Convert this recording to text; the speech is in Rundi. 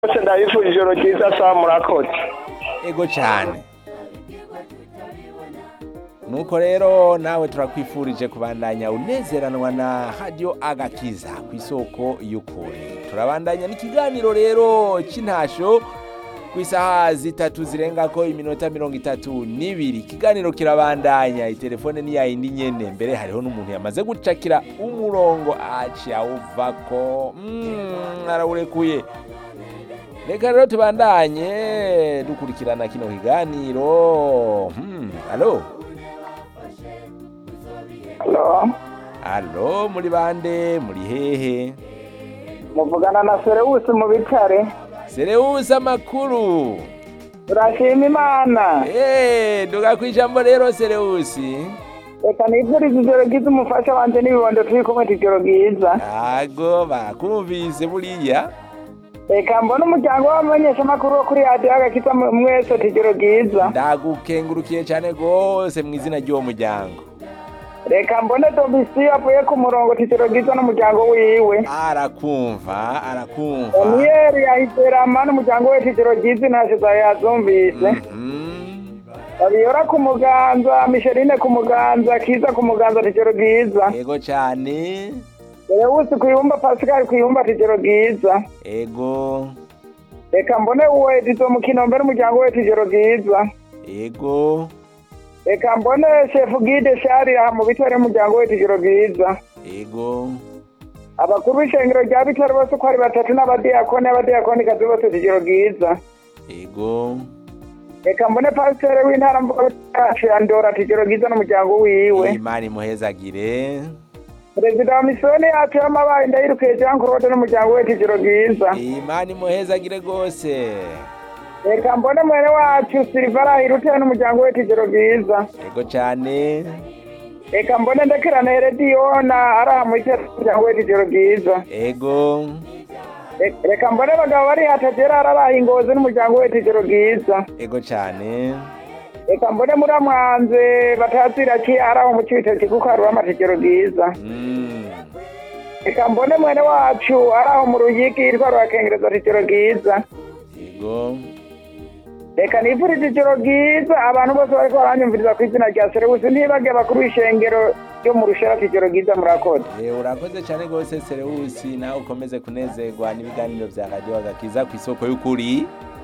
bose ndabifurije ijoro ryiza saa murakoze ego cyane nuko rero nawe turakwifurije kubandanya unezeranwa na radiyo agakiza ku isoko y'ukuri turabandanya n'ikiganiro rero cy'intasho ku isaha zitatu zirenga ko iminota mirongo itatu n'ibiri ikiganiro kirabandanya itelefone ni yayindi nyene mbere hariho n'umuntu yamaze gucakira umurongo aci awuvako mm, arawurekuye reka rero tubandanye dukurikirana kino kiganiro hmm, alo Halo, alo muri bande muri hehe muvugana na Serewusi mu bitare serewusi amakuru turashima imana Eh, duga kwijambo rero serewusi reka nifurize ijoro ryiza umufasha wanje n'ibibondo turi kumwe ijoro ryiza ago bakumvise buriya reka mbona umuryango w'abamenyeshamakuru wo kuri radiyo agakiza mu- mwese ijoro ryiza ndagukengurukiye cyane rwose mu izina ry'uwo muryango reka mbone domisiyo avuye ku murongo ijoro ryiza n'umuryango wiwe arakumva arakumva daniyeli yahiserama n'umuryango we ijoro ryiza intashyo zawe yazumvise Mhm. babiyora ku muganza misherine ku muganza kiza ku muganza ijoro ryiza ego cyane Serewusi ku ibumba pasikari ku ibumba ijoro ryiza ego reka mbone uwo edizo mu kinombe n'umuryango we ijoro ryiza ego reka mbone shefu gide shari aha mu bitare n'umuryango we ijoro ryiza ego abakuru b'ishengero rya bitare bose uko ari batatu n'abadiyakoni n'abadiyakoni kazi bose ijoro ryiza ego reka mbone pasiteri w'intara mvuga yacu ya ndora ijoro ryiza n'umuryango wiwe imana imuhezagire perezida wa misiyoni yacu y'amabaye ndayirukiye jean claude n'umuryango we ijoro ryiza imana imuhezagire rwose reka mbone mwene wacu silivara hiruteye n'umuryango we ijoro ryiza ego cyane reka mbone ndekerane herediyona ari aha muri umuryango we ijoro ryiza ego Re- reka mbone abagabo bari hatajera arabaha ingozi n'umuryango we ijoro ryiza ego cyane reka mbone muramwanze batazira ki ari aho mu cibitoki kuko hari ijoro ryiza Mm. reka mbone mwene wacu ari aho mu ruyigi yitwa rurakengereza ijoro ryiza ego reka nifurize ijoro ryiza abantu bose bariko baranyumviriza ku izina rya serewusi ntibage abakuru b'ishengero ryo mu rushara ijoro ryiza murakoze Eh, urakoze cyane rwose serewusi nawe ukomeze kunezerwa n'ibiganiro bya radiyo agakiza ku isoko y'ukuri